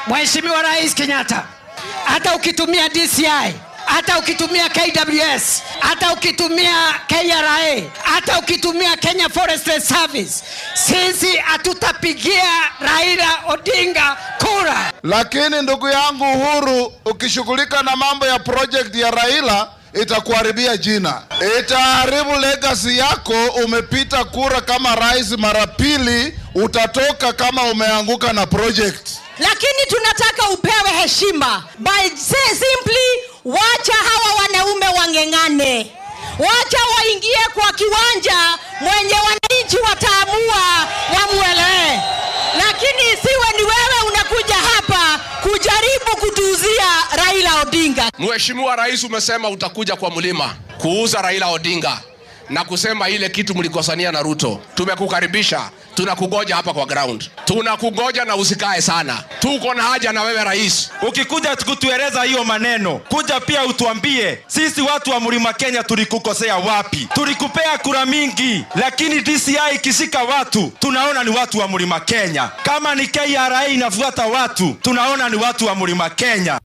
Mheshimiwa Rais Kenyatta, hata ukitumia DCI, hata ukitumia KWS, hata ukitumia KRA, hata ukitumia Kenya Forestry Service, sisi hatutapigia Raila Odinga kura. Lakini ndugu yangu Uhuru, ukishughulika na mambo ya project ya Raila itakuharibia jina, itaharibu legacy yako. Umepita kura kama rais mara pili, utatoka kama umeanguka na project. lakini tunataka upewe heshima by say simply wacha hawa wanaume wang'eng'ane wacha waingie kwa kiwanja mwenye wananchi wataamua wamwelee lakini isiwe ni wewe unakuja hapa kujaribu kutuuzia raila odinga Mheshimiwa Rais, umesema utakuja kwa mlima kuuza Raila Odinga na kusema ile kitu mlikosania na Ruto. Tumekukaribisha, tunakugoja hapa kwa ground, tunakugoja na usikae sana. Tuko na haja na wewe rais. ukikuja kutueleza hiyo maneno kuja pia utuambie sisi watu wa mlima kenya tulikukosea wapi tulikupea kura mingi lakini dci ikishika watu tunaona ni watu wa mlima kenya kama ni kra inafuata watu tunaona ni watu wa mlima kenya